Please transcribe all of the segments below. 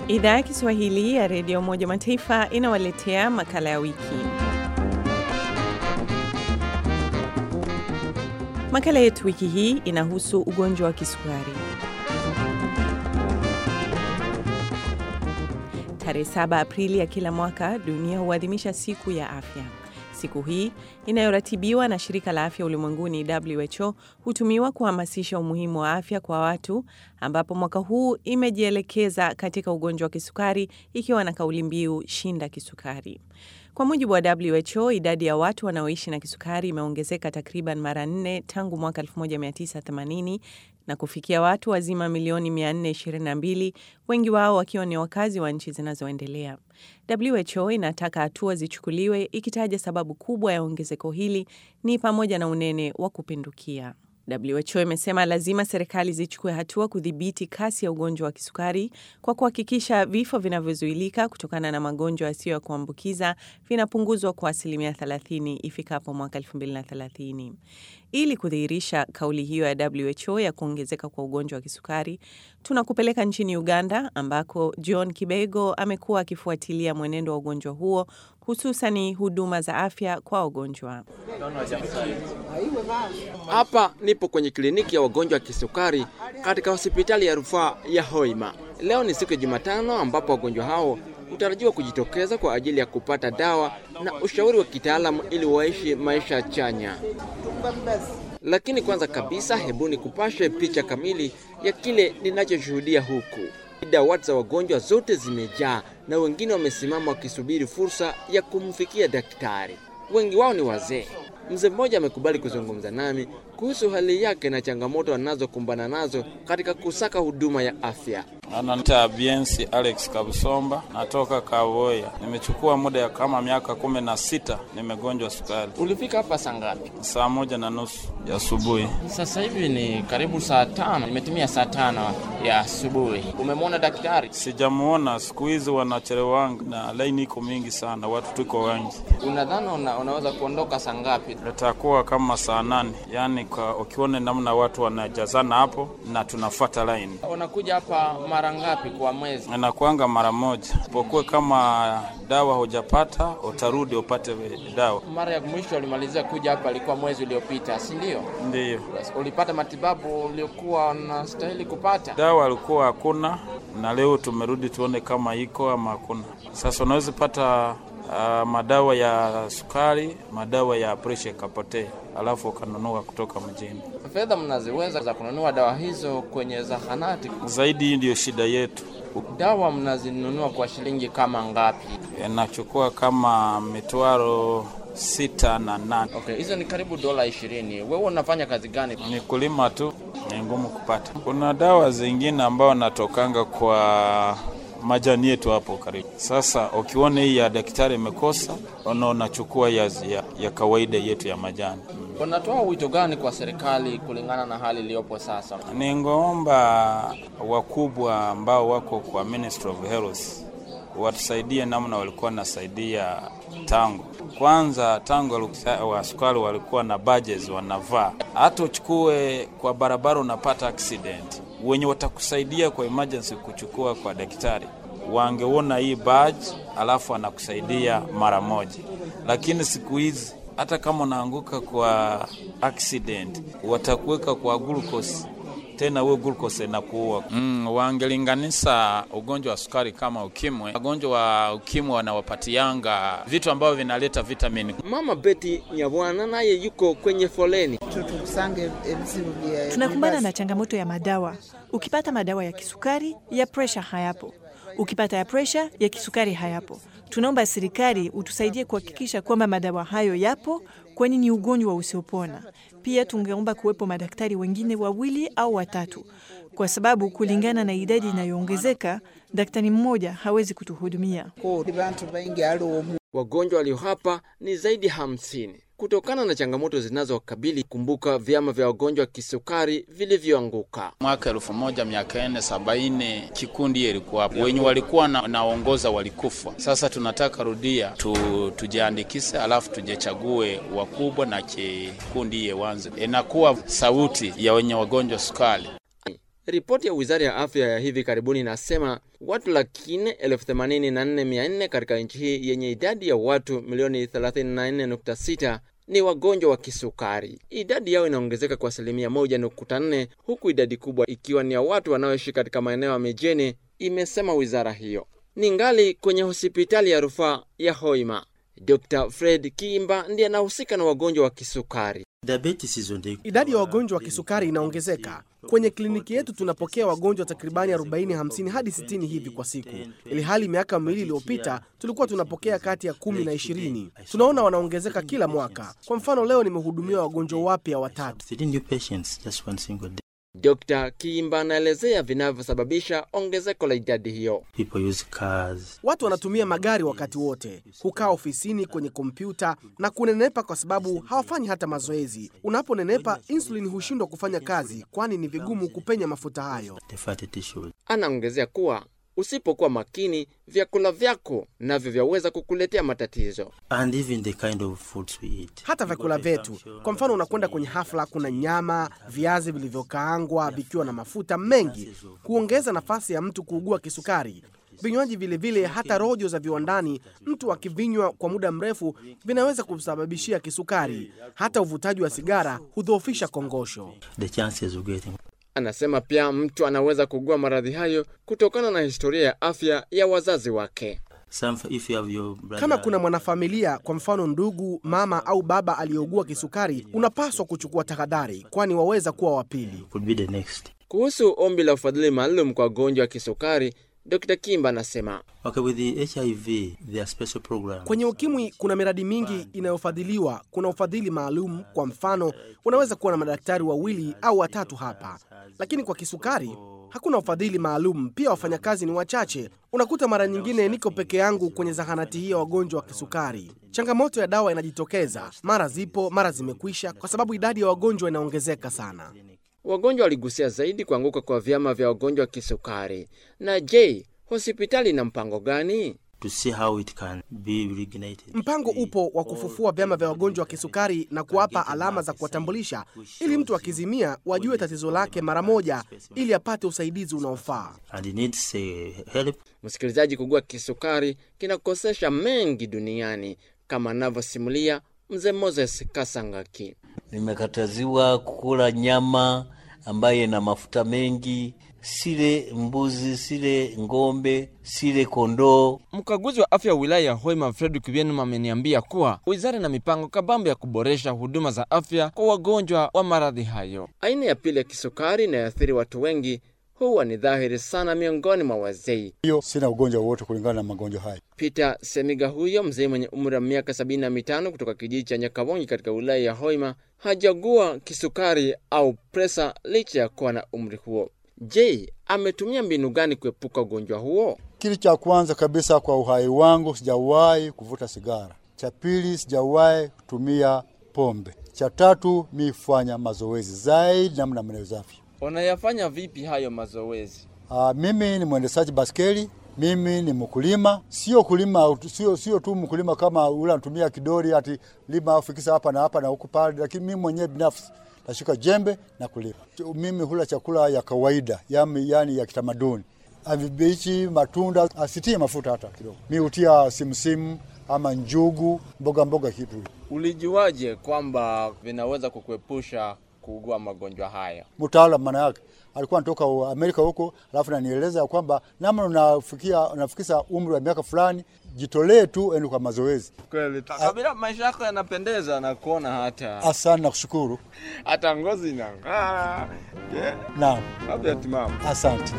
Idhaa ya Kiswahili ya Redio Umoja Mataifa inawaletea makala ya wiki. Makala yetu wiki hii inahusu ugonjwa wa kisukari. Tarehe 7 Aprili ya kila mwaka dunia huadhimisha siku ya afya. Siku hii inayoratibiwa na shirika la afya ulimwenguni WHO hutumiwa kuhamasisha umuhimu wa afya kwa watu, ambapo mwaka huu imejielekeza katika ugonjwa wa kisukari ikiwa na kauli mbiu shinda kisukari. Kwa mujibu wa WHO, idadi ya watu wanaoishi na kisukari imeongezeka takriban mara nne tangu mwaka 1980 na kufikia watu wazima milioni 422, wengi wao wakiwa ni wakazi wa nchi zinazoendelea. WHO inataka hatua zichukuliwe, ikitaja sababu kubwa ya ongezeko hili ni pamoja na unene wa kupindukia. WHO imesema lazima serikali zichukue hatua kudhibiti kasi ya ugonjwa wa kisukari kwa kuhakikisha vifo vinavyozuilika kutokana na magonjwa yasiyo ya kuambukiza vinapunguzwa kwa asilimia 30 ifikapo mwaka 2030. Ili kudhihirisha kauli hiyo ya WHO ya kuongezeka kwa ugonjwa wa kisukari, tunakupeleka nchini Uganda ambako John Kibego amekuwa akifuatilia mwenendo wa ugonjwa huo hususani huduma za afya kwa wagonjwa. Hapa nipo kwenye kliniki ya wagonjwa wa kisukari katika hospitali ya rufaa ya Hoima. Leo ni siku ya Jumatano ambapo wagonjwa hao hutarajiwa kujitokeza kwa ajili ya kupata dawa na ushauri wa kitaalamu ili waishi maisha chanya. Lakini kwanza kabisa, hebu ni kupashe picha kamili ya kile ninachoshuhudia huku. Dawati za wagonjwa zote zimejaa na wengine wamesimama wakisubiri fursa ya kumfikia daktari. Wengi wao ni wazee. Mzee mmoja amekubali kuzungumza nami kuhusu hali yake na changamoto anazokumbana nazo katika kusaka huduma ya afya. Ananiita Biensi Alex Kabusomba, natoka Kawoya. Nimechukua muda ya kama miaka kumi na sita nimegonjwa sukari. Ulifika hapa saa ngapi? Saa moja na nusu ya asubuhi. Sasa hivi ni karibu saa tano, nimetumia saa tano ya asubuhi. Umemwona daktari? Sijamuona, siku hizi wanachelewanga na laini iko mingi sana, watu tuko wengi. Unadhani una, unaweza kuondoka saa ngapi? Itakuwa kama saa nane, yaani kwa ukiona namna watu wanajazana hapo na tunafuata laini. Unakuja hapa mara ngapi kwa mwezi? Inakuanga mara moja, pokuwe kama dawa hujapata utarudi upate dawa. Mara ya mwisho ulimalizia kuja hapa ilikuwa mwezi uliopita, si ndio? Ndiyo. Basi, ulipata matibabu uliokuwa unastahili kupata? Dawa alikuwa hakuna, na leo tumerudi tuone kama iko ama hakuna. Sasa unaweza pata uh, madawa ya sukari, madawa ya presha ikapotea, alafu ukanunua kutoka mjini. Fedha mnaziweza za kununua dawa hizo kwenye zahanati? Zaidi hii ndiyo shida yetu. Dawa mnazinunua kwa shilingi kama ngapi? Inachukua kama mitwaro sita na nane. Okay, hizo ni karibu dola ishirini. Wewe unafanya kazi gani? Ni kulima tu, ni ngumu kupata. Kuna dawa zingine ambayo natokanga kwa majani yetu hapo karibu. Sasa ukiona hii ya daktari imekosa, ona unachukua ya, ya, ya kawaida yetu ya majani. Unatoa wito gani kwa serikali kulingana na hali iliyopo sasa? Ningeomba wakubwa ambao wako kwa Ministry of Health watusaidie namna walikuwa wanasaidia tangu kwanza. Tangu wa sukari walikuwa na badges wanavaa, hata uchukue kwa barabara unapata accident, wenye watakusaidia kwa emergency kuchukua kwa daktari wangeona hii badge, alafu anakusaidia mara moja. Lakini siku hizi hata kama unaanguka kwa accident watakuweka kwa glucose tena we glucose inakuua. Mm, wangelinganisha ugonjwa wa sukari kama ukimwi. Wagonjwa wa ukimwi wanawapatianga vitu ambavyo vinaleta vitamini. Mama Betty Nyabwana naye yuko kwenye foleni. Tunakumbana na changamoto ya madawa. Ukipata madawa ya kisukari, ya presha hayapo. Ukipata ya presha, ya kisukari hayapo. Tunaomba serikali utusaidie kuhakikisha kwamba madawa hayo yapo, kwani ni ugonjwa usiopona. Pia tungeomba kuwepo madaktari wengine wawili au watatu, kwa sababu kulingana na idadi inayoongezeka, daktari mmoja hawezi kutuhudumia. Wagonjwa walio hapa ni zaidi hamsini. Kutokana na changamoto zinazowakabili, kumbuka vyama vya wagonjwa wa kisukari vilivyoanguka mwaka elfu moja mia kenda sabaini. Kikundi hiyo ilikuwa hapo, wenye walikuwa na, naongoza walikufa. Sasa tunataka rudia tu, tujiandikise, alafu tujechague wakubwa na kikundi hiyo wanze, inakuwa sauti ya wenye wagonjwa sukari. Ripoti ya wizara ya afya ya hivi karibuni inasema watu laki nne elfu themanini na nne mia nne katika nchi hii yenye idadi ya watu milioni 34.6 ni wagonjwa wa kisukari. Idadi yao inaongezeka kwa asilimia 1.4 huku idadi kubwa ikiwa ni ya watu wanaoishi katika maeneo ya mijini, imesema wizara hiyo. Ni ngali kwenye hospitali ya rufaa ya Hoima. Dr. Fred Kiimba ndiye anahusika na wagonjwa wa kisukari. Idadi ya wagonjwa wa kisukari inaongezeka. Kwenye kliniki yetu tunapokea wagonjwa takribani 40, 50 hadi 60 hivi kwa siku, ili hali miaka miwili iliyopita tulikuwa tunapokea kati ya kumi na ishirini. Tunaona wanaongezeka kila mwaka. Kwa mfano, leo nimehudumia wagonjwa wapya watatu. Dr. Kiimba anaelezea vinavyosababisha ongezeko la idadi hiyo. Watu wanatumia magari wakati wote, hukaa ofisini kwenye kompyuta na kunenepa kwa sababu hawafanyi hata mazoezi. Unaponenepa, insulin hushindwa kufanya kazi, kwani ni vigumu kupenya mafuta hayo. Anaongezea kuwa usipokuwa makini, vyakula vyako navyo vyaweza kukuletea matatizo. And even the kind of foods we eat. Hata vyakula vyetu, kwa mfano, unakwenda kwenye hafla, kuna nyama, viazi vilivyokaangwa vikiwa na mafuta mengi, kuongeza nafasi ya mtu kuugua kisukari. Vinywaji vilevile, hata rojo za viwandani, mtu akivinywa kwa muda mrefu vinaweza kumsababishia kisukari. Hata uvutaji wa sigara hudhoofisha kongosho. The chances of getting Anasema pia mtu anaweza kugua maradhi hayo kutokana na historia ya afya ya wazazi wake. some if you have your brother Kama kuna mwanafamilia, kwa mfano ndugu, mama au baba aliyeugua kisukari, unapaswa kuchukua tahadhari, kwani waweza kuwa wa pili. could be the next. Kuhusu ombi la ufadhili maalum kwa wagonjwa wa kisukari, Dr. Kimba anasema Okay, with the HIV, there are special programs. Kwenye ukimwi kuna miradi mingi inayofadhiliwa. Kuna ufadhili maalum. Kwa mfano, unaweza kuwa na madaktari wawili au watatu hapa, lakini kwa kisukari hakuna ufadhili maalum. Pia wafanyakazi ni wachache. Unakuta mara nyingine niko peke yangu kwenye zahanati hii ya wagonjwa wa kisukari. Changamoto ya dawa inajitokeza, mara zipo, mara zimekwisha, kwa sababu idadi ya wagonjwa inaongezeka sana. wagonjwa waligusia zaidi kuanguka kwa vyama vya wagonjwa wa kisukari. Na je, hospitali ina mpango gani? to see how it can be reignited. Mpango upo wa kufufua vyama vya wagonjwa wa kisukari na kuwapa alama za kuwatambulisha, ili mtu akizimia wajue tatizo lake mara moja, ili apate usaidizi unaofaa. And it needs uh, help. Msikilizaji, kugua kisukari kinakosesha mengi duniani kama anavyosimulia mzee Moses Kasangaki. Nimekataziwa kukula nyama ambayo ina mafuta mengi, sile mbuzi, sile ng'ombe, sile kondoo. Mkaguzi wa afya wa wilaya ya Hoima Fredrick Vienum ameniambia kuwa wizara ina mipango kabambe ya kuboresha huduma za afya kwa wagonjwa wa maradhi hayo. Aina ya pili ya kisukari inayoathiri watu wengi huwa ni dhahiri sana miongoni mwa wazee. hiyo sina ugonjwa wowote kulingana na magonjwa haya. Peter Semiga huyo mzee mwenye umri wa miaka sabini na mitano kutoka kijiji cha Nyakabongi katika wilaya ya Hoima hajagua kisukari au presa licha ya kuwa na umri huo. Je, ametumia mbinu gani kuepuka ugonjwa huo? Kitu cha kwanza kabisa kwa uhai wangu, sijawahi kuvuta sigara. Cha pili, sijawahi kutumia pombe. Cha tatu, mi fanya mazoezi zaidi namna mnawezavyo. Unayafanya vipi hayo mazoezi? Ah, mimi ni mwendeshaji baskeli, mimi ni mkulima. Sio kulima, sio sio tu mkulima kama ule anatumia kidori ati lima au fikisa hapa na hapa na huku pale, lakini mimi mwenyewe binafsi nashika jembe na kulima. Mimi hula chakula ya kawaida, yani, yani ya kitamaduni, vibichi, matunda, asitie mafuta hata kidogo. Mi hutia simsimu ama njugu, mboga mboga kitu Ulijuaje kwamba vinaweza kukuepusha kuugua magonjwa haya? mtaalam maana yake alikuwa anatoka Amerika huko, alafu nanieleza ya kwamba namna unafikia unafikisha umri wa miaka fulani, jitolee tu ende kwa mazoezi. Kweli kabila, maisha yako yanapendeza na kuona hata Asante na kushukuru. hata ngozi inang'aa. Yeah, Naam, afya timamu. asante.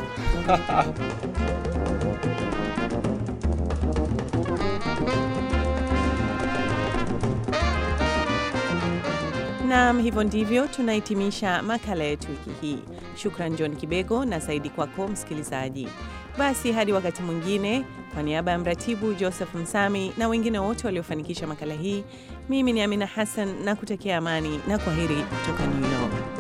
Naam, hivyo ndivyo tunahitimisha makala yetu wiki hii. Shukran John Kibego na zaidi kwako msikilizaji. Basi hadi wakati mwingine, kwa niaba ya mratibu Joseph Msami na wengine wote waliofanikisha makala hii, mimi ni Amina Hassan na kutakia amani na kwaheri kutoka New York.